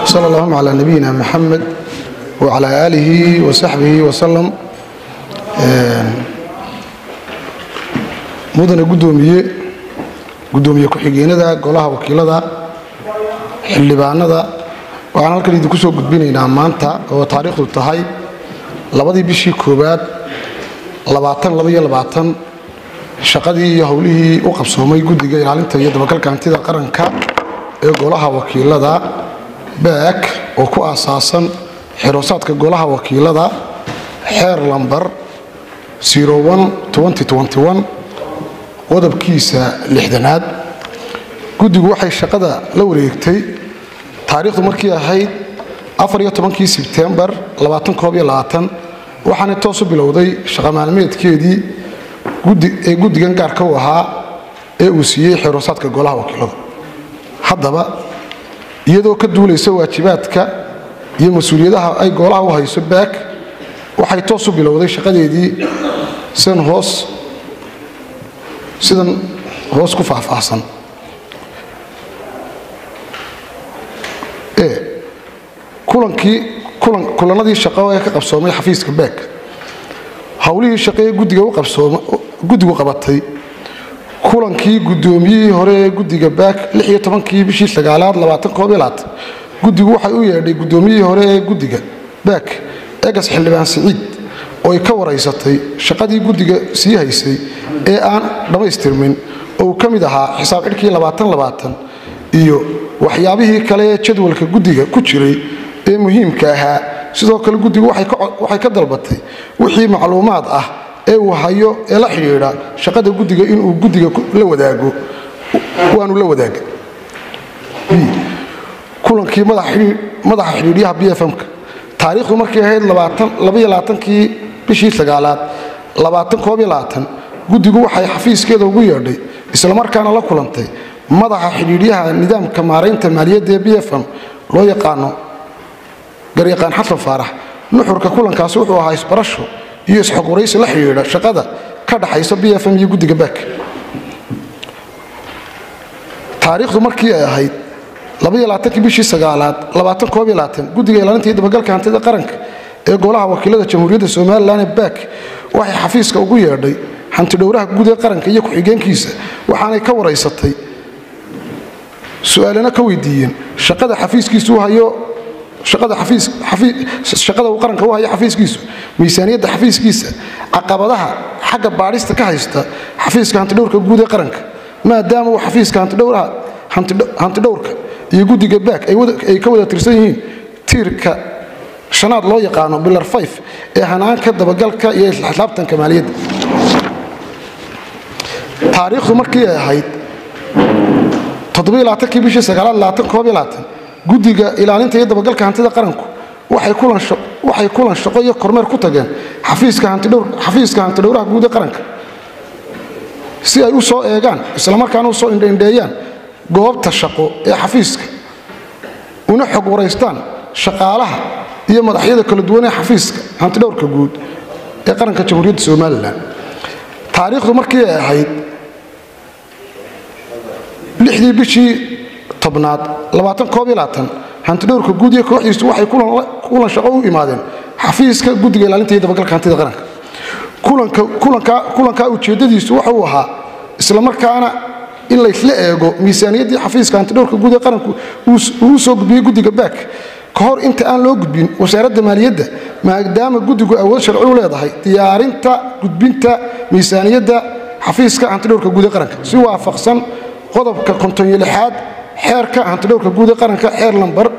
sal allahuma calaa nabiyina maxamed wacalaa aalihi wasaxbihi wasalam mudane gudoomiye gudoomiye ku-xigeenada golaha wakiilada xildhibaanada waxaan halkan idinku soo gudbinaynaa maanta oo taariikhdu tahay labadii bishii koowaad shaqadii iyo howlihii u qabsoomay guddiga ilaalinta iyo dabagalka hantida qaranka ee golaha wakiilada baak oo ku aasaasan xiroosaadka golaha wakiilada xeer lambar qodobkiisa lixdanaad guddigu waxay shaqada la wareegtay taariikhdu markii ahayd afaryotobankii sebtembar waxaana toosu bilowday shaqa maalmeedkeedii ee guddigan gaarka u ahaa ee uu siiyey xeroosaadka golaha wakiilada haddaba iyadoo ka duulaysa waajibaadka iyo mas-uuliyadaha ay golaha u hayso baak waxay toosu bilowday shaqadeedii sidan hoos sidan hoos ku faahfaahsan kulankii kulanadii shaqo ee ka qabsoomay xafiiska baak howlihii shaqee guddigu qabatay kulankii gudoomiyihii hore ee guddiga baak kii bishii sagaalaad guddigu waxay u yeedhay gudoomiyihii hore ee guddiga baak egas xildhibaan siciid oo ay ka waraysatay shaqadii guddiga sii haysay ee aan dhammaystirmin oo uu ka mid ahaa xisaab cidhkii iyo waxyaabihii kale ee jadwalka guddiga ku jiray ee muhiimka ahaa sidoo kale guddigu waxay ka dalbatay wixii macluumaad ah ee uu hayo ee la xidhiidha shaqada guddiga inuu guddiga la wadaago waanu la wadaaga kulankii madaxa xidhiidhyaha b f m-ka taariikhdu markay ahayd kii bishii sagaalaad guddigu waxay xafiiskeeda ugu yeedhay islamarkaana la kulantay madaxa xidhiidhyaha nidaamka maaraynta maaliyadda ee b f m loo yaqaano garyaqaan xasan faarax nuxurka kulankaasi wuxuu ahaa isbarasho iyo isxogwaraysi la xidhiidha shaqada ka dhaxaysa b f m iyo guddiga baak taariikhdu markii ay ahayd kii bishii sagaalaad guddiga ilaalinta iyo dabagalka hantida qaranka ee golaha wakiilada jamhuuriyadda somalilan ee baak waxay xafiiska ugu yeedhay hantidhowraha guud ee qaranka iyo ku-xigeenkiisa waxaanay ka waraysatay su-aalana ka weydiiyeen shaqada xafiiskiisu hayo shaqada uu qaranka u hayo xafiiskiisu miisaaniyadda xafiiskiisa caqabadaha xagga baadhista ka haysta xafiiska hantidhowrka guud ee qaranka maadaama uu xafiiska hantidhowrka iyo guddiga baak ay ka wada tirsan yihiin tiirka shanaad loo yaqaano bilar fayf ee hanaanka dabagalka iyo xisaabtanka maaliyadda taariikhdu markii ay ahayd kii bishii sagaalaad guddiga ilaalinta iyo dabagalka hantida qaranku waxay kulan shaqo iyo kormeer ku tageen xafiiska hantidhowraha guud ee qaranka si ay u soo eegaan islamarkaana u soo indhaindheeyaan goobta shaqo ee xafiiska una xog waraystaan shaqaalaha iyo madaxyada kala duwan ee xafiiska hantidhowrka guud ee qaranka jamhuuriyadda somalilan taariikhdu markii ay ahayd lixdii bishii tobnaad hantidhowrka guud iyo kooxdiisu waxay kulan shaqo u imaadeen xafiiska guddiga ilaalinta iyo dabagalka hantida qaranka kulankaa ujeeddadiisu waxa uu ahaa islamarkaana in laysla eego miisaaniyaddii xafiiska hantidhowrka guud ee qaranku uu soo gudbiyey guddiga baak ka hor inta aan loo gudbin wasaaradda maaliyadda maadaama guddigu awood sharci u leedahay diyaarinta gudbinta miisaaniyadda xafiiska hantidhowrka guud ee qaranka si waafaqsan qodobka kontonyo lixaad xeerka hantidhowrka guud ee qaranka xeer lambar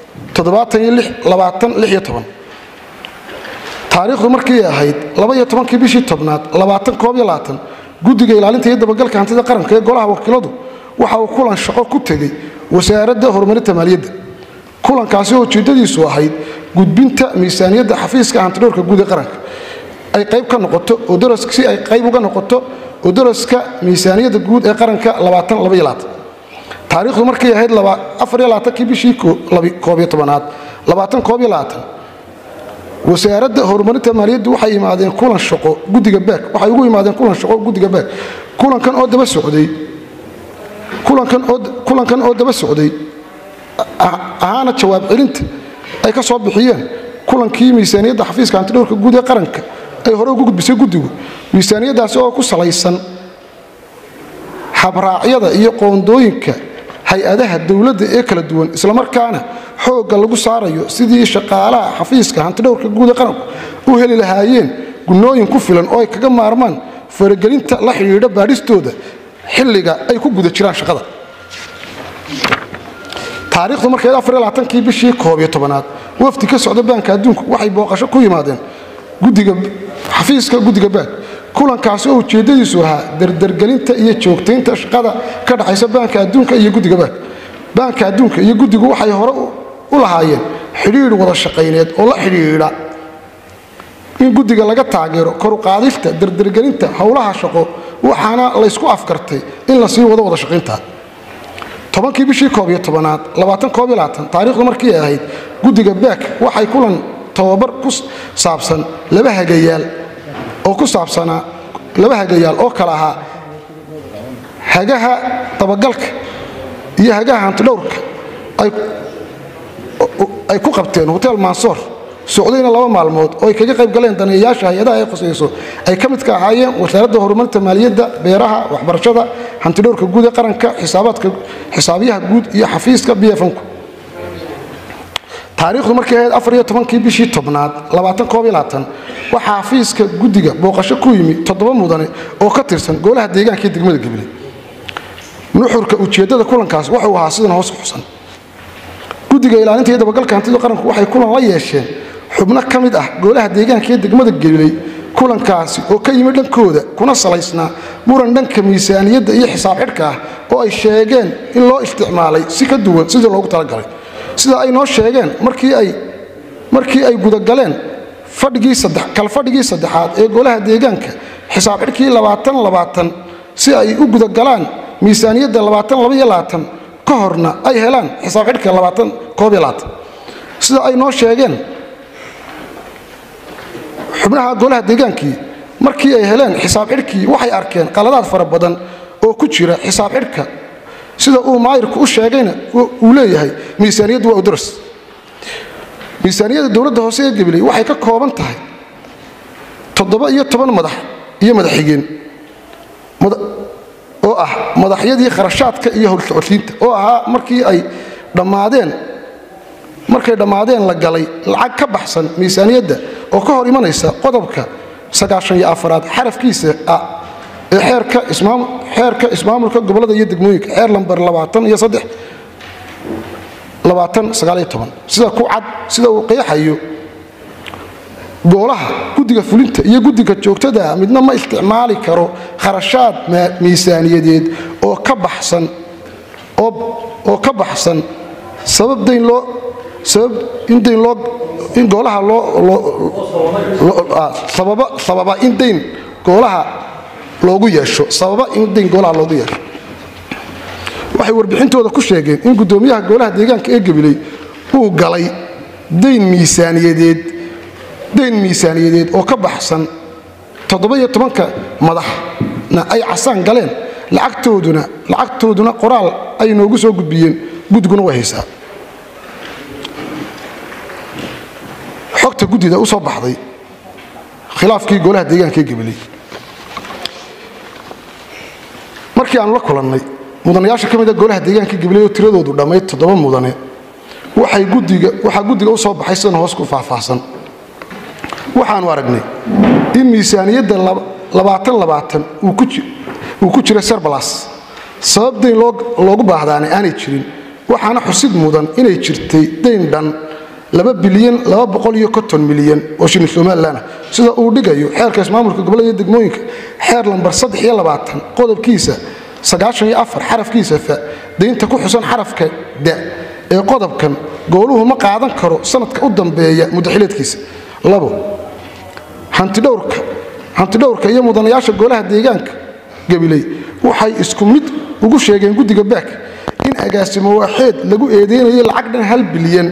taariikhdu markii ahayd kii bishii tobnaad guddiga ilaalinta iyo dabagalka hantida qaranka ee golaha wakiiladu waxa uu kulan shaqo ku tegey wasaaradda horumarinta maaliyadda kulankaasi oo ujeeddadiisu ahayd gudbinta miisaaniyadda xafiiska hantidhowrka guud ee qaranka ay qayb ka noqoto si ay qayb uga noqoto oo daraska miisaaniyadda guud ee qaranka taariikhdu markay ahayd kii bishii koobyotobanaad wasaaradda horumarinta maaliyaddu waxay imaadeen kulan shaqo guddiga baak waxay ugu imaadeen kulan shaqo guddiga baak kulankan oo daba socday kulankan oo daba socday ahaana jawaab celinta ay ka soo bixiyeen kulankii miisaaniyadda xafiiska hantidhowrka guud ee qaranka ay hore ugu gudbisay guddigu miisaaniyaddaasi oo ku salaysan habraacyada iyo qoondooyinka hay-adaha dowladda ee kala duwan islamarkaana xoogga lagu saarayo sidii shaqaalaha xafiiska hantidhowrka guud ee qaranku u heli lahaayeen gunnooyin ku filan oo ay kaga maarmaan faragelinta la xidhiidha baadhistooda xilliga ay ku guda jiraan shaqada taariikhdu markeed afarlaaankii bishii koob iyo tobanaad wafdi ka socda baanka adduunku waxay booqasho ku yimaadeen gudiga xafiiska guddiga baank kulankaasi oo ujeeddadiisu ahaa dardargelinta iyo joogtaynta shaqada ka dhaxaysa baanka adduunka iyo guddiga baank baanka adduunka iyo guddigu waxay hore u lahaayeen xidhiidh wada shaqayneed oo la xidhiidha in guddiga laga taageero koruqaadista dardargelinta howlaha shaqo waxaana laysku afkartay in la sii wado wada shaqaynta tobankii bishii koob iyo tobanaad labaatan koob iyo labaatan taariikhdu markii ay ahayd guddiga baak waxay kulan tababar ku saabsan laba hagayaal oo ku saabsanaa laba hagayaal oo kale ahaa hagaha dabagalka iyo hagaha hantidhowrka ay ku qabteen hotel mansoor socdayna laba maalmood oo ay kaga qayb galeen daneeyayaasha hay-adaha ay khusayso ay ka midka ahaayeen wasaaradda horumarinta maaliyadda beeraha waxbarashada hantidhowrka guud ee qaranka xisaabiyaha guud iyo xafiiska bfnku taariikhdu markay ahayd afar iyo tobankii bishii tobnaad labaatan koob iyo labaatan waxaa xafiiska guddiga booqasho ku yimi toddoba mudane oo ka tirsan golaha deegaanka ee degmada gabiley nuxurka ujeeddada kulankaas wuxuu ahaa sidan hoos xusan guddiga ilaalinta iyo dabagalka hantida qaranku waxay kulan la yeesheen xubno ka mid ah golaha deegaanka ee degmada gabiley kulankaasi oo ka yimi dhankooda kuna salaysnaa muran dhanka miisaaniyadda iyo xisaab xidhka ah oo ay sheegeen in loo isticmaalay si ka duwan sidii loogu talagalay sida ay noo sheegeen markii ay gudagaleen kalfadhigii saddexaad ee golaha deegaanka xisaab xidhkii si ay u gudagalaan miisaaniyadda ka horna ay helaan xisaab xidhka sida ay noo sheegeen xubnaha golaha deegaankii markii ay heleen xisaab xidhkii waxay arkeen qaladaad fara badan oo ku jira xisaab xidhka sida uu maayirku u sheegayna uu leeyahay miisaaniyaddu waa udaras miisaaniyadda dowladda hoose ee gabiley waxay ka kooban tahay toddoba iyo toban madax iyo madaxxigeen oo ah madaxyadii kharashaadka iyo howlsocodsiinta oo ahaa markii ay dhammaadeen markay dhammaadeen la galay lacag ka baxsan miisaaniyadda oo ka hor imanaysa qodobka sagaashan iyo afaraad xarafkiisa ah ee xeerka ismaamulka gobolada iyo degmooyinka xeer lambar iyo sida ku cad sida uu qeexayo goolaha guddiga fulinta iyo guddiga joogtada midna ma isticmaali karo kharashaad miisaaniyadeed oo ka baxsan oo ka baxsan sabab dayn loo sabab in dayn loo in goolaha loo sababa in dayn goolaha loogu yeesho sababa in dayn goolaha loogu yeesho waxay warbixintooda ku sheegeen in guddoomiyaha goolaha deegaanka ee gabiley uu galay dayn miisaaniyadeed dayn miisaaniyadeed oo ka baxsan toddoba-iyo tobanka madaxna ay casaan galeen lacagtooduna lacagtooduna qoraal ay noogu soo gudbiyeen guddiguna way haysaa xogta guddida u soo baxday khilaafkii golaha deegaanka ee gabiley markii aanu la kulannay mudanayaasha ka mida golaha deegaanka gabiley oo tiradoodu dhammayd toddoba mudane waxay gudiga waxaa guddiga u soo baxay sidan hoos ku faahfaahsan waxaanu aragnay in miisaaniyadda uu ku jira serbalas sabab dayn loogu baahdaana aanay jirin waxaana xusid mudan inay jirtay dayn dhan bilyan milyan oo shilin somalilan sida uu dhigayo xeerka ismaamulka gobolada degmooyinka xeer lambar qodobkiisa xarafkiisa fa daynta ku xusan xarafka da ee qodobkan gooluhu ma qaadan karo sanadka u dambeeya mudaxileedkiisa hantidhowrka iyo mudanayaasha golaha deegaanka gabiley waxay isku mid ugu sheegeen guddiga baak in agaasimo waaxeed lagu eedeynayo lacag dhan hal bilyan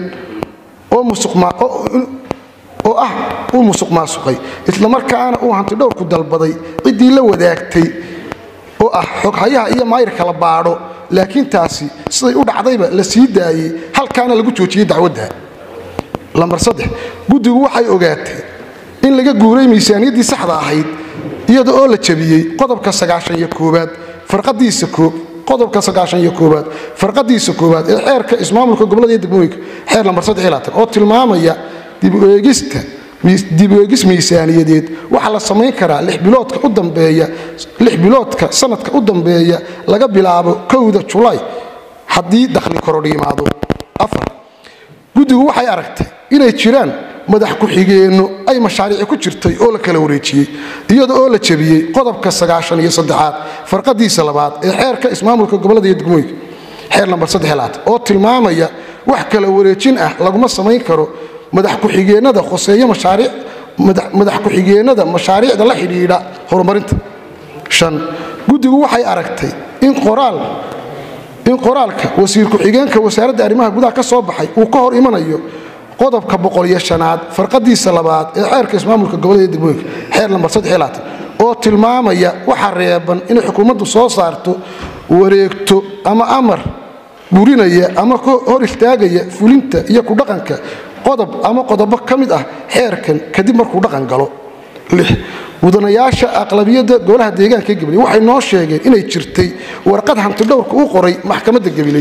oo ah uu musuq maasuqay islamarkaana uu hantidhowrku dalbaday ciddii la wadaagtay oo ah xoghayaha iyo maayirka la baadho laakiin taasi siday u dhacdayba la sii daayey halkaana lagu joojiyey dacwadda lambar saddex guddigu waxay ogaatay in laga guuray miisaaniyaddii saxda ahayd iyada oo la jabiyey qodobka sagaashan iyo koowaad farqadiisa koob qodobka sagaashan iyo koowaad farqadiisa koowaad ee xeerka ismaamulka gobollada iyo degmooyinka xeer lambar saddex iyo labaatan oo tilmaamaya dib u eegista dib u eegis miisaaniyadeed waxaa la samayn karaa lix biloodka u dambeeya lix biloodka sanadka u dambeeya laga bilaabo kowda julaay haddii dakhli korodh yimaado afar guddigu waxay aragtay inay jiraan madax ku-xigeenno ay mashaariici ku jirtay oo la kala wareejiyey iyada oo la jabiyey qodobka sagaashan iyo saddexaad farqadiisa labaad ee xeerka ismaamulka gobollada iyo degmooyinka xeer lambar saddexlaad oo tilmaamaya wax kala wareejin ah laguma samayn karo madax ku-xigeennada khoseeyo mashaariic madax ku-xigeennada mashaariicda la xidhiidha horumarinta shan guddigu waxay aragtay in qoraal in qoraalka wasiir ku-xigeenka wasaaradda arrimaha gudaha ka soo baxay uu ka hor imanayo qodobka boqoliyo shanaad farqadiisa labaad ee xeerka ismaamulka gobollada iyo degmooyinka xeer lambar saddexlaatan oo tilmaamaya waxa reeban inay xukuumaddu soo saarto wareegto ama amar burinaya ama hor istaagaya fulinta iyo ku dhaqanka qodob ama qodobo ka mid ah xeerkan kadib markuu dhaqan galo lix mudanayaasha aqlabiyadda golaha deegaanka gabiley waxay noo sheegeen inay jirtay warqad hantidhowrka u qoray maxkamadda gabiley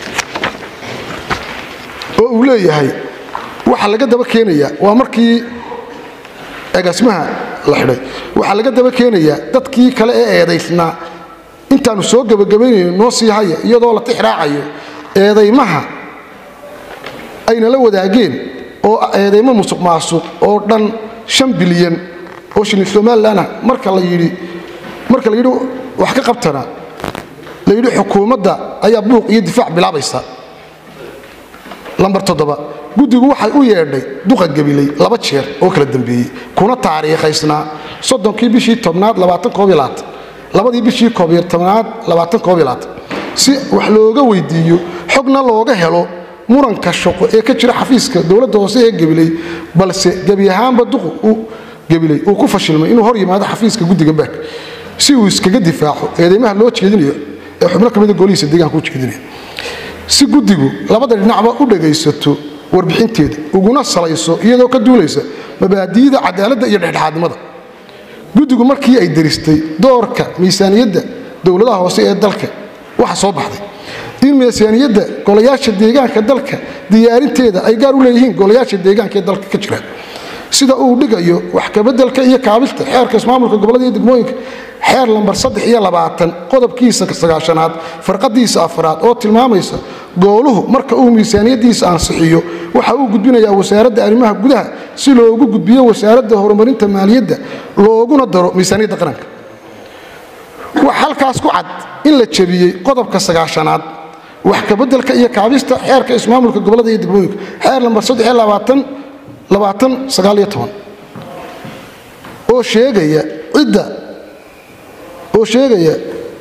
oo uu leeyahay waxaa laga daba keenayaa waa markii agaasimaha la xidhay waxaa laga daba keenayaa dadkii kale ee eedaysnaa intaannu soo gebagabaynayno noo sii haya iyadoo la tixraacayo eedaymaha ayna la wadaageen oo eedaymo musuq maasuq oo dhan shan bilyan oo shilin somalilanah marka la yidhi marka la yidhi wax ka qabtana la yidhi xukuumadda ayaa buuq iyo difaac bilaabaysa lambar toddoba guddigu waxay u yeedhay duqa gabiley laba jeer oo kala dambeeyey kuna taariikhaysnaa soddonkii bishii tobnaad labadii bishii tobnaad si wax looga weydiiyo xogna looga helo muranka shaqo ee ka jira xafiiska dowladda hoose ee gabiley balse gebi ahaanba duqu gabiley uu ku fashilmay inuu hor yimaado xafiiska guddiga baak si uu iskaga difaaco eedeymaha loo jeedinayo ee xubno ka mida golihiisa deegaanka u jeedinaya si guddigu labada dhinacba u dhagaysato warbixinteeda uguna salayso iyadoo ka duulaysa mabaadi'da cadaaladda iyo dhexdhexaadnimada guddigu markii ay daristay doorka miisaaniyadda dowladaha hoose ee dalka waxa soo baxday in miisaaniyadda golayaasha deegaanka dalka diyaarinteeda ay gaar u leeyihiin golayaasha deegaanka ee dalka ka jira sida uu dhigayo wax kabeddelka iyo kaabilta xeerka ismaamulka gobollada iyo degmooyinka xeer lambar saddex iyo labaatan qodobkiisa sagaashanaad farqadiisa afraad oo tilmaamaysa gooluhu marka uu miisaaniyaddiisa ansixiyo waxa uu gudbinayaa wasaaradda arrimaha gudaha si loogu gudbiyo wasaaradda horumarinta maaliyadda looguna daro miisaaniyadda qaranka wax halkaas ku cad in la jabiyey qodobka sagaashanaad wax kabeddelka iyo kaabista xeerka ismaamulka gobollada iyo degmooyinka xeer lambar saddex iyo labaatan labaatan sagaaliyo toban oo sheegaya cidda oo sheegaya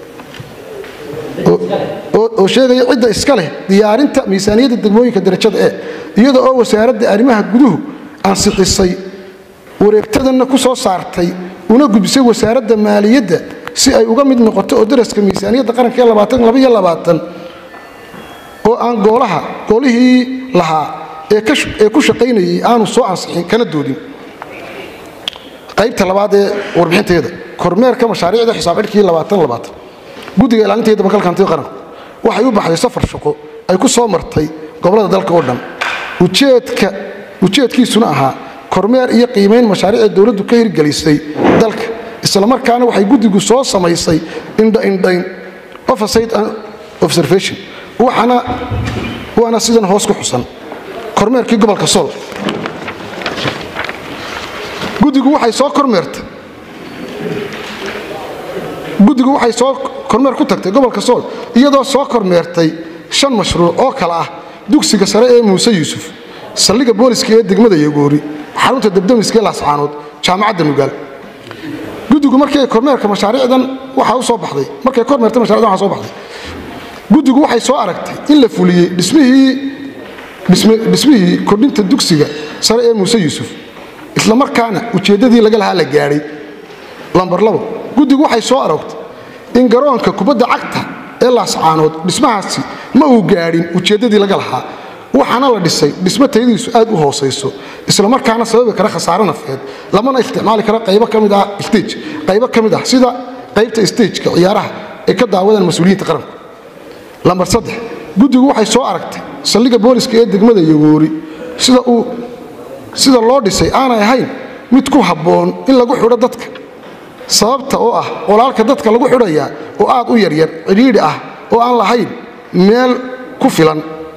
oo sheegaya cidda iska leh diyaarinta miisaaniyadda degmooyinka darajada e iyada oo wasaaradda arrimaha guduhu ansixisay wareegtadanna ku soo saartay una gudbisay wasaaradda maaliyadda si ay uga mid noqoto oo daraska miisaaniyadda qaranka ee oo aan goolaha goolihii lahaa ee ku shaqaynayay aanu soo ansixin kana doodin qaybta labaad ee warbixinteeda kormeerka mashaariicda xisaab xidhkii guddiga ilaalinta iyo dabagalka hantida qaranku waxay u baxday safar shaqo ay ku soo martay gobollada dalka oo dhan ujeedkiisuna ahaa kormeer iyo qiimayn mashaariicda dowladdu ka hirgelisay dalka islamarkaana waxay guddigu soo samaysay indhaindhayn oversight and observation waana sidan hoos ku xusan kormeerkii gobolka sool guddigu waxay soo kormeertay guddigu waxay soo kormeer ku tagtay gobolka sool iyadoo soo kormeertay shan mashruuc oo kale ah dugsiga sare ee muuse yuusuf saldhigga booliska ee degmada yogoori xarunta debdemiska ee laascaanood jaamacadda nugaal guddigu markii ay kormeerka mashaariicdan waxaa u soo baxday markay kormeertay mashaariicdan waxaa soo baxday guddigu waxay soo aragtay in la fuliyey dhismihii dhismihii kordhinta dugsiga sare ee muuse yuusuf islamarkaana ujeeddadii laga lahaa la gaadhay lambar labo guddigu waxay soo aragtay in garoonka kubadda cagta ee laascaanood dhismahaasi ma uu gaadhin ujeeddadii laga lahaa waxaana la dhisay dhismo tayadiisu aad u hoosayso islamarkaana sababi kara khasaare nafeed lamana isticmaali karo qaybo ka mid ah stage qaybo ka mid ah sida qaybta stageka ciyaaraha ay ka daawadaan mas-uuliyiinta qaranku lambar saddex guddigu waxay soo aragtay saldhigga booliska ee degmada yogoori sida uu sida loo dhisay aanay ahayn mid ku habboon in lagu xidho dadka sababta oo ah qolaalka dadka lagu xidhayaa oo aad u yaryar cidhiidhi ah oo aan lahayn meel ku filan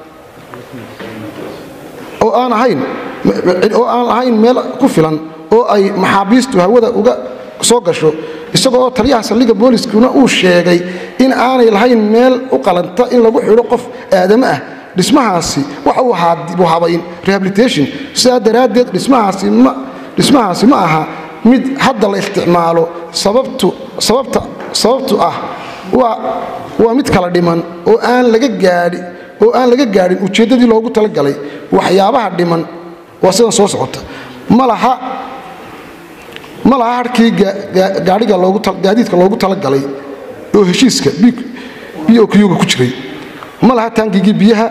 oo aan ahayn oo aan lahayn meel ku filan oo ay maxaabiistu hawada uga soo gasho isagoo oo taliyaha saldhigga booliskuna uu sheegay in aanay lahayn meel u qalanta in lagu xidho qof aadamo ah dhismahaasi waxa uu ahaa dib u habayn rehabilitation sidaa daraaddeed dhismahaasi ma dhismahaasi ma aha mid hadda la isticmaalo sababtu sababta sababtu ah waa waa mid kala dhiman oo aan laga gaadhi oo aan laga gaadhin ujeeddadii loogu talagalay waxyaabaha dhiman waa sidan soo socota ma laha ma laha harkii gaadhiga loogu gaadiidka loogu talagalay oo heshiiska b o qga ku jiray ma laha taangigii biyaha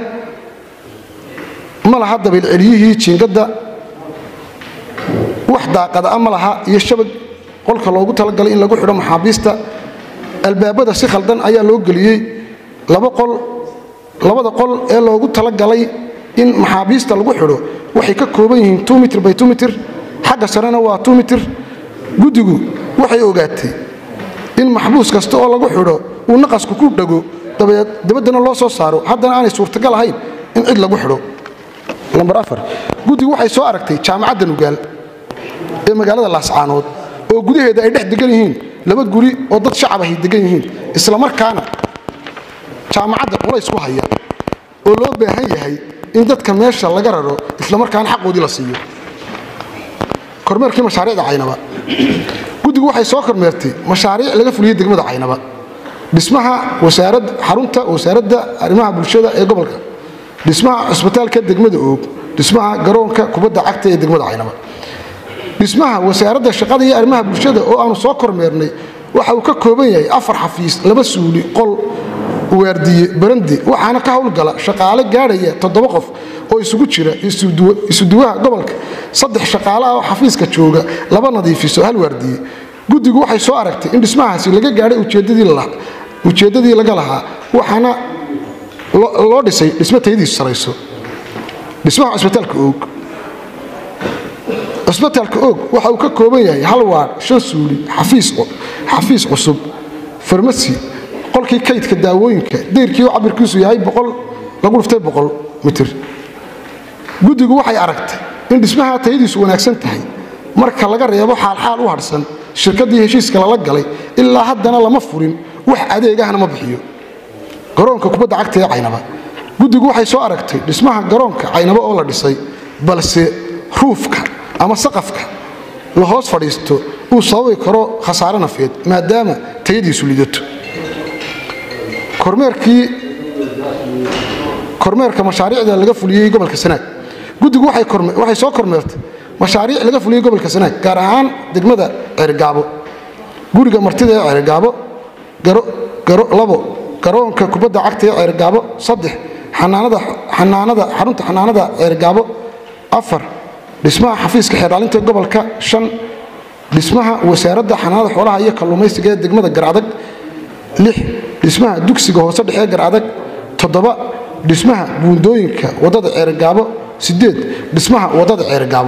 ma laha dabiilceliyihii jiingadda wax daaqada ma laha iyo shabag qolka loogu talagalay in lagu xidho maxaabiista albaabada si khaldan ayaa loo geliyey laba qol labada qol ee loogu talagalay in maxaabiista lagu xidho waxay ka kooban yihiin mitr by mitr xagga sarena waa mitr guddigu waxay ogaatay in maxbuus kasta oo lagu xidho uu naqasku ku dhago dabaddana loo soo saaro haddana aanay suurtagal ahayn in cid lagu xidho lambar afar guddigu waxay soo aragtay jaamacadda nugaal ee magaalada laascaanood oo gudaheeda ay dhex degan yihiin laba guri oo dad shacab ahay degan yihiin islamarkaana jaamacadda culays ku haya oo loo baahan yahay in dadka meesha laga raro islamarkaana xaqoodii la siiyo kormeerkii mashaariicda caynaba guddigu waxay soo kormeertay mashaariic laga fuliyey degmada caynaba dhismaha wasaarad xarunta wasaaradda arrimaha bulshada ee gobolka dhismaha cusbitaalka degmada oog dhismaha garoonka kubadda cagta ee degmada caynaba dhismaha wasaaradda shaqada iyo arrimaha bulshada oo aanu soo kormeernay waxa uu ka kooban yahay afar xafiis laba suuli qol waardiye barandi waxaana ka howlgala shaqaale gaadhaya toddoba qof oo isugu jira isuduwaha gobolka saddex shaqaale ah oo xafiiska jooga laba nadiifiso hal waardiye guddigu waxay soo aragtay in dhismahaasi laga gaadhay ujeeddadii laga lahaa waxaana loo dhisay dhismo tayadiisu sarayso dhismaha cusbitaalka oog cusbitaalka oog waxa uu ka kooban yahay hal waar shan suuli xafiis cusub farmasi qolkii kaydka daawooyinka dayrkii oo cabirkiisu yahay lagu dhiftay boqol mitir guddigu waxay aragtay in dhismaha tayadiisu wanaagsan tahay marka laga reebo xaalxaal u hadhsan shirkaddii heshiiska lala galay ilaa haddana lama furin wax adeegahna ma bixiyo garoonka kubadda cagta ee caynaba guddigu waxay soo aragtay dhismaha garoonka caynaba oo la dhisay balse ruufka ama saqafka la hoos fadhiisto uu sababi karo khasaare nafeed maadaama tayadiisu lidato kormeerka mashaariicda laga fuliyey gobolka sanaag guddigu waxay soo kormeertay mashaariic laga fuliyey gobolka sanaag gaar ahaan degmada ceerigaabo guriga martida ee ceerigaabo labo garoonka kubadda cagta ee ceerigaabo saddex xarunta xanaanada ceerigaabo afar dhismaha xafiiska xeerdhaalinta gobolka shan dhismaha wasaaradda xanaanada xoolaha iyo kalluumaysiga ee degmada garadag lix dhismaha dugsiga hoose dhexee garadag toddoba dhismaha buundooyinka waddada ceerigaabo sideed dhismaha waddada ceerigaabo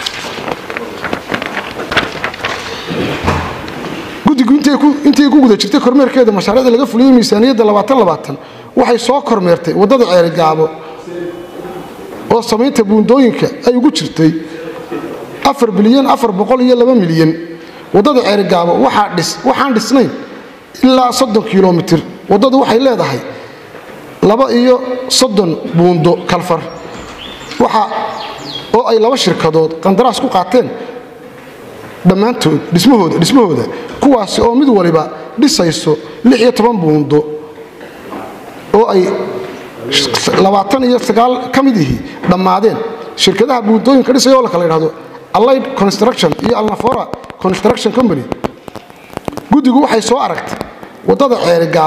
guddigu intay ku guda jirtay kormeerkeeda mashaariicda laga fuliyey miisaaniyadda waxay soo kormeertay waddada ceerigaabo oo samaynta buundooyinka ay ugu jirtay afar bilyan afar boqol iyo laba milyan waddada ceerigaabo waxaan dhisnayn ilaa soddon kilomitir waddadu waxay leedahay laba iyo soddon buundo kalfar waxa oo ay laba shirkadood qandaraas ku qaateen dhammaantood dhismahooda dhismahooda kuwaasi oo mid waliba dhisayso lix iyo toban buundo oo ay labaatan iyo sagaal ka mid ihii dhammaadeen shirkadaha buundooyinka dhisaya oo la kala idhahdo allied construction iyo alnafora construction company guddigu waxay soo aragtay waddada ceerigaabo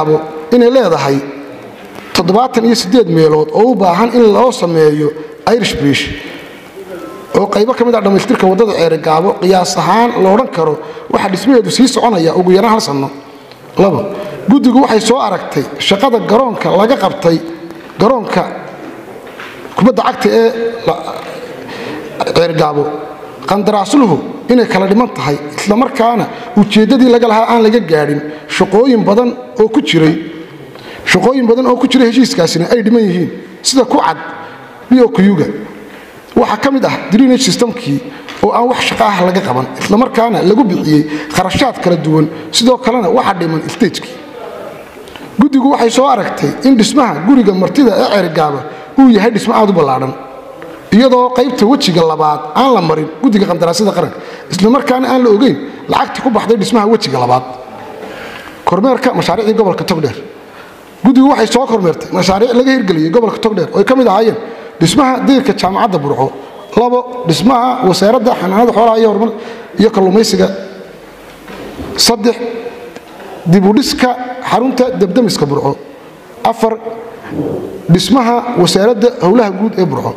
inay leedahay toddobaatan iyo siddeed meelood oo u baahan in loo sameeyo irish brish oo qaybo ka mid ah dhammaystirka waddada ceerigaabo qiyaas ahaan la odhan karo waxaa dhismaheedu sii soconaya ugu yaraan hal sanno labo guddigu waxay soo aragtay shaqada garoonka laga qabtay garoonka kubadda cagta ee ceerigaabo qandaraasluhu inay kala dhiman tahay islamarkaana ujeeddadii laga lahaa aan laga gaadhin shaqooyin badan oo ku jiray shaqooyin badan oo ku jira heshiiskaasina ay dhiman yihiin sida ku cad biyokuyuga waxaa ka mid ah drenage systemkii oo aan wax shaqo ah laga qaban islamarkaana lagu bixiyey kharashaad kala duwan sidoo kalena waxaa dhiman stagekii guddigu waxay soo aragtay in dhismaha guriga martida ee cerigaaba uu yahay dhismo aad u ballaadhan iyadoo qaybta wejiga labaad aan la marin guddiga qandaraasyada qaranka islamarkaana aan la ogeyn lacagta ku baxday dhismaha wejiga labaad kormeerka mashaariicdii gobolka togdheer guddigu waxay soo kormeertay mashaariic laga hirgeliyey gobolka togdheer oo ay ka mid ahaayeen dhismaha dayrka jaamacadda burco labo dhismaha wasaaradda xanaanada xoolaha iyo horumar iyo kalluumaysiga saddex dibudhiska xarunta debdemiska burco afar dhismaha wasaaradda howlaha guud ee burco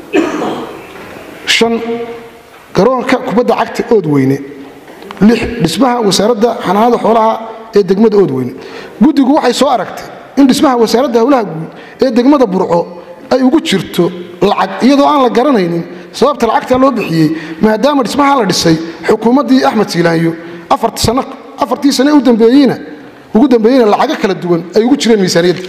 shan garoonka kubadda cagta ood weyne lix dhismaha wasaaradda xanaanada xoolaha ee degmada ood weyne guddigu waxay soo aragtay in dhismaha wasaaradda howlaha guud ee degmada burco ay ugu jirto lacag iyadoo aan la garanaynin sababta lacagtaa loo bixiyey maadaama dhismaha la dhisay xukuumaddii axmed siilaanyo afartii sane ugu dambeeyeyna lacago kala duwan ay ugu jireen miisaaniyadda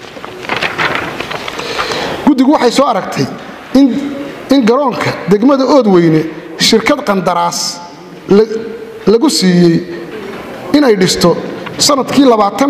guddigu waxay soo aragtay in garoonka degmada ood weyne shirkad qandaraas lagu siiyey inay dhisto sanadkii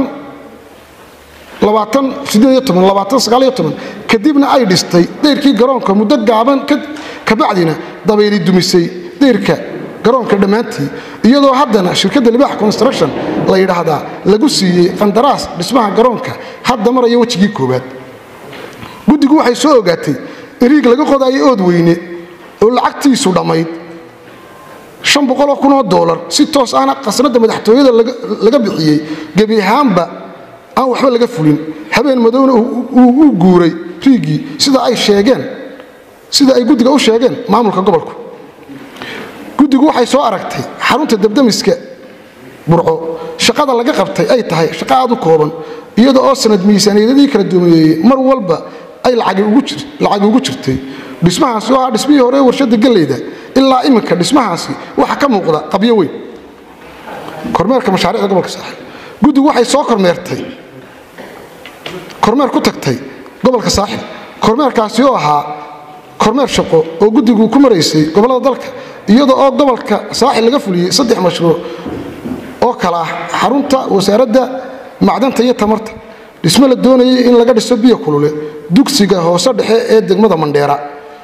kadibna ay dhistay dayrkii garoonka muddo gaaban kabacdina dabayli dumisay dayrka garoonka dhammaantii iyadoo haddana shirkadda libaax construction la yidhaahdaa lagu siiyey qandaraas dhismaha garoonka hadda maraya wejigii koowaad guddigu waxay soo ogaatay in riig laga qodayo ood weyne oo lacagtiisu dhammayd oo kunoo dolar si toos ahna qasnadda madaxtooyada laga bixiyey gebi ahaanba aan waxba laga fulin habeen madowna uu guuray riigii sida ay sheegeen sida ay guddiga u sheegeen maamulka gobolku guddigu waxay soo aragtay xarunta debdemiska burco shaqada laga qabtay ay tahay shaqo aad u kooban iyada oo sanad miisaaniyadadii kala duwaneeyey mar walba ay lacagi ugu jirtay dhismahaasi oo ah dhismihii hore warshadda galleyda ilaa iminka dhismahaasi waxa ka muuqda qabyo weyn kormeerka mashaariicda gobolka saaxil guddigu waxay soo kormeertay kormeer ku tagtay gobolka saaxil kormeerkaasi oo ahaa kormeer shaqo oo guddigu ku maraysay gobollada dalka iyada oo gobolka saaxil laga fuliyey saddex mashruuc oo kala ah xarunta wasaaradda macdanta iyo tamarta dhismo la doonayay in laga dhiso biyo kulule dugsiga hoose dhexe ee degmada mandheera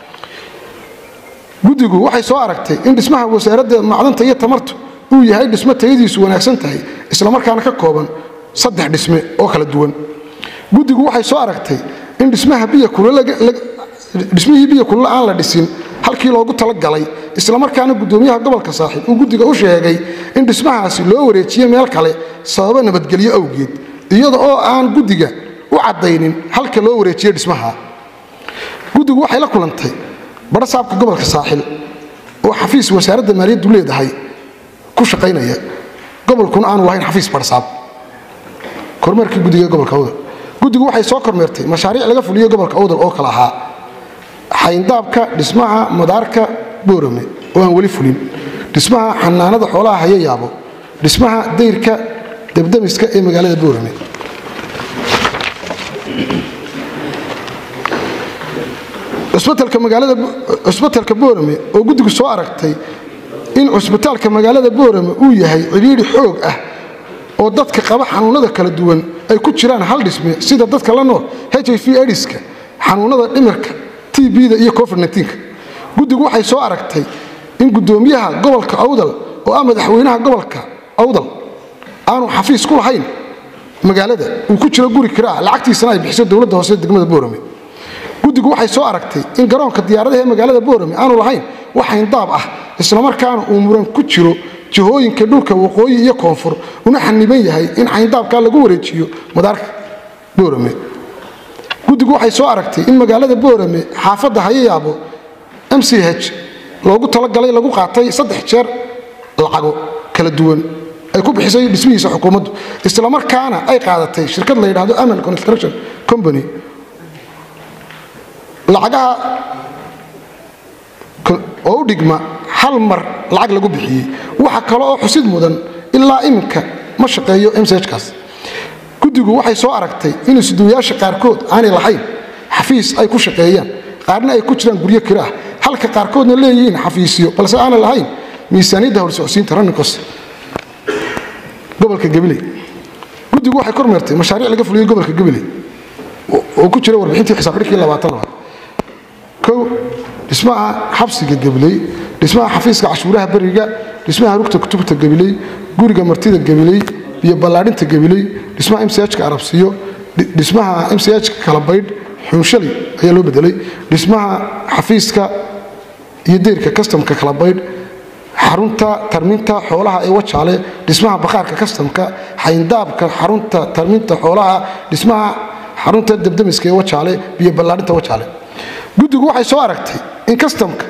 guddigu waxay soo aragtay in dhismaha wasaaradda macdanta iyo tamartu uu yahay dhismo tayadiisu wanaagsan tahay islamarkaana ka kooban saddex dhisme oo kala duwan guddigu waxay soo aragtay in dhismaha biyodhismihii biyo kulule aan la dhisin halkii loogu talagalay islamarkaana guddoomiyaha gobolka saaxiib uu guddiga u sheegay in dhismahaasi loo wareejiye meel kale sababo nabadgelyo awgeed iyada oo aan guddiga u caddaynin halka loo wareejiye dhismaha guddigu waxay la kulantay barasaabka gobolka saaxil oo xafiis wasaaradda maaliyaddu leedahay ku shaqaynaya gobolkuna aanu lahayn xafiis barasaab kormeerkii guddiga gobolka awdal guddigu waxay soo kormeertay mashaariic laga fuliyey gobolka awdal oo kale ahaa xayndaabka dhismaha madaarka boorame oo aan weli fulin dhismaha xanaanada xoolaha haya yaabo dhismaha dayrka debdemiska ee magaalada boorame cusbitalka boorame oo guddigu soo aragtay in cusbitaalka magaalada boorame uu yahay cidhiidhi xoog ah oo dadka qaba xanuunada kala duwan ay ku jiraan hal dhisme sida dadka la nool h i v ediska xanuunada dhimirka t b-da iyo covid-9 guddigu waxay soo aragtay in guddoomiyaha gobolka awdal oo ah madaxweynaha gobolka awdal aanu xafiis ku lahayn magaalada uu ku jiro guri kiraa lacagtiisana ay bixiso dowladda hoose degmada boorame guddigu waxay soo aragtay in garoonka diyaaradaha ee magaalada boorame aanu lahayn wax hayndaab ah islamarkaana uu muran ku jiro jihooyinka dhulka waqooyi iyo koonfur una xaniban yahay in xayndaabkaa lagu wareejiyo madaarka boorame guddigu waxay soo aragtay in magaalada boorame xaafadda hayayaabo m c h loogu talagalay lagu qaatay saddex jeer lacago kala duwan ay ku bixisay dhismihiisa xukuumaddu islamarkaana ay qaadatay shirkad la yidhaahdo aman construction company lacagaha oo u dhigma hal mar lacag lagu bixiyey waxa kale oo xusid mudan ilaa iminka ma shaqeeyo mchkaas guddigu waxay soo aragtay in isduwayaasha qaarkood aanay lahayn xafiis ay ku shaqeeyaan qaarna ay ku jiraan guryo kira ah halka qaarkoodna leeyihiin xafiisyo balse aanay lahayn miisaaniyadda howlsocodsiinta rannikos gobolka gabiley guddigu waxay kormeertay mashaariic laga fuliyey gobolka gabiley oo ku jira warbixintii xisaabxidhkii labaatanaad kow dhismaha xabsiga gabiley dhismaha xafiiska cashuuraha beriga dhismaha rugta kutubta gabiley guriga martida gabiley iyo ballaadhinta gabiley dhismaha mchka arabsiyo dhismaha mchka kalabaydh xuunshali ayaa loo bedelay dhismaha xafiiska iyo deyrka kastamka kalabaydh xarunta tarminta xoolaha ee wajaale dhismaha bakhaarka kastamka xayndaabka xarunta tarminta xoolaha dhismaha xarunta dabdamiska ee wajaale iyo ballaadhinta wajaale guddigu waxay soo aragtay in kastamka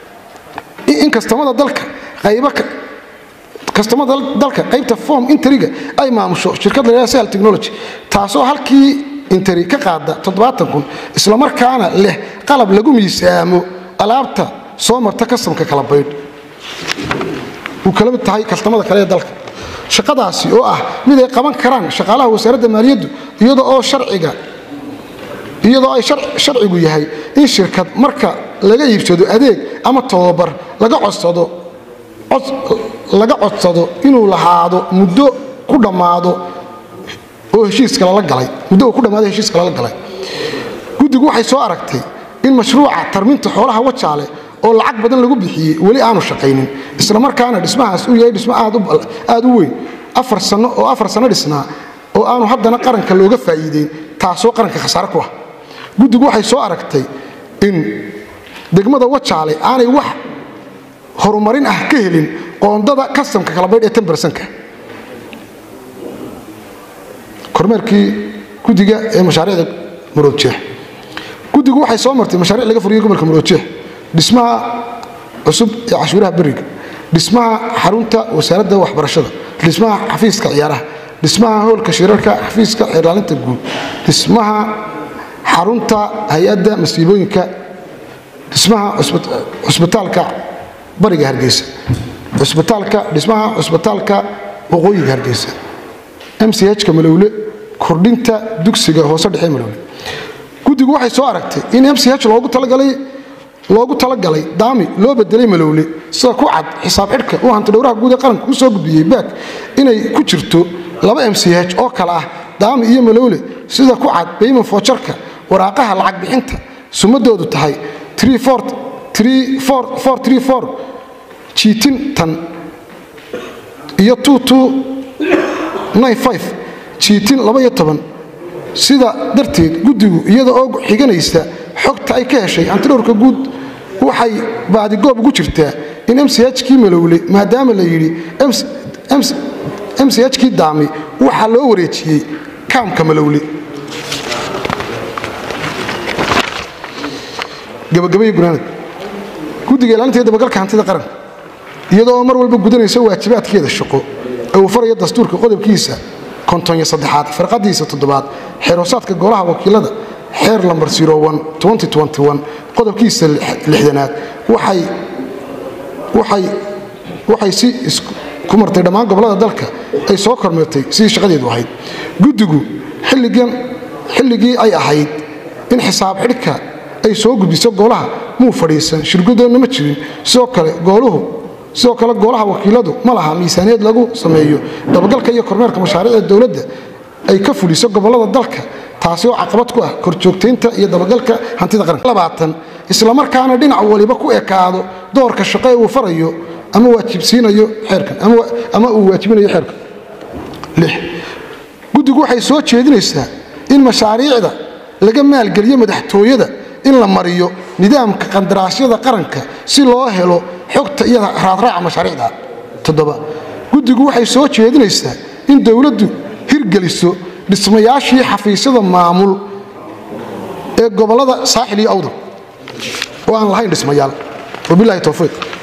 in kastamada dalka qayba kastamada dalka qaybta form interiga ay maamusho shirkad la sal technology taasoo halkii interi ka qaada toddobaatan kun islamarkaana leh qalab lagu miisaamo alaabta soo marta kastamka kala baydh uu kala mid tahay kastamada kale ee dalka shaqadaasi oo ah mid ay qaban karaan shaqaalaha wasaaradda maaliyaddu iyada oo sharciga iyadoo ay sharcigu yahay in shirkad marka laga iibsado adeeg ama tababar laga codsado laga codsado inuu lahaado muddo ku dhammaado oo heshiiska lala galay muddo uu ku dhammaado heshiiska lala galay guddigu waxay soo aragtay in mashruuca tarminta xoolaha wajaale oo lacag badan lagu bixiyey weli aanu shaqaynin islamarkaana dhismahaas uu yahay dhismo aad u weyn afar sano oo afar sano dhisnaa oo aanu haddana qaranka looga faa'iideyn taasoo qaranka khasaare ku ah guddigu waxay soo aragtay in degmada wajaale aanay wax horumarin ah ka helin qoondada kastamka kalabaydh ee tanbarsanka kormeerkii guddiga ee mashaariicda maroodjeex guddigu waxay soo martay mashaariic laga furiyey gobolka maroodjeex dhismaha cusub ee cashuuraha beriga dhismaha xarunta wasaaradda waxbarashada dhismaha xafiiska ciyaaraha dhismaha hoolka shirarka xafiiska xeerlaalinta guud dhismaha xarunta hay-adda masiibooyinka dhismaha cusbitaalka bariga hargeysa cusbitaalka dhismaha cusbitaalka waqooyiga hargeysa mchka malowle kordhinta dugsiga hoose dhexe malowle guddigu waxay soo aragtay in mch loogu talagalay loogu talagalay daami loo bedelay malowle sida ku cad xisaab xidhka uu hantidhowraha guud ee qaranka u soo gudbiyey baak inay ku jirto laba mch oo kale ah daami iyo malowle sida ku cad bayman foojarka waraaqaha lacag bixinta sumadoodu tahay jiitintan iyo jiitin sida darteed guddigu iyada oo xiganaysa xogta ay ka heshay antidhowrka guud waxay baadigoob ugu jirtaa in mchkii malowle maadaama la yidhi mchkii daami waxaa loo wareejiyey kaamka malowle gabagabay gunaanad guddiga ilaalinta iyo dabagalka hantida qaranka iyadoo mar walba gudanaysa waajibaadkeeda shaqo ee uu farayo dastuurka qodobkiisa kontonyo saddexaad farqadiisa toddobaad xeeroosaadka golaha wakiilada xeer lambar qodobkiisa lixdanaad waxay si ku martay dhammaan gobollada dalka ay soo kormeertay sidii shaqadeedu ahayd guddigu xilligii ay ahayd in xisaab xidhka ay soo gudbiso golaha muu fadhiisan shirgudoonna ma jirin sidoo kale gooluhu sidoo kale golaha wakiiladu ma laha miisaaniyad lagu sameeyo dabagalka iyo kormeerka mashaariicda dowladda ay ka fuliso gobollada dalka taasi oo caqabad ku ah korjoogtaynta iyo dabagalka hantida qaranka islamarkaana dhinac waliba ku ekaado doorka shaqo ee uu farayo ama waajibsiinayo xeerkan ama uu waajibinayo xeerkan guddigu waxay soo jeedinaysaa in mashaariicda laga maalgeliyo madaxtooyada in la mariyo nidaamka qandaraasyada qaranka si loo helo xogta iyo raadraaca mashaariicda toddoba guddigu waxay soo jeedinaysaa in dowladdu hirgeliso dhismayaashii xafiisyada maamul ee gobollada saaxil iyo awdal oo aan lahayn dhismayaal wabilahi towfiiq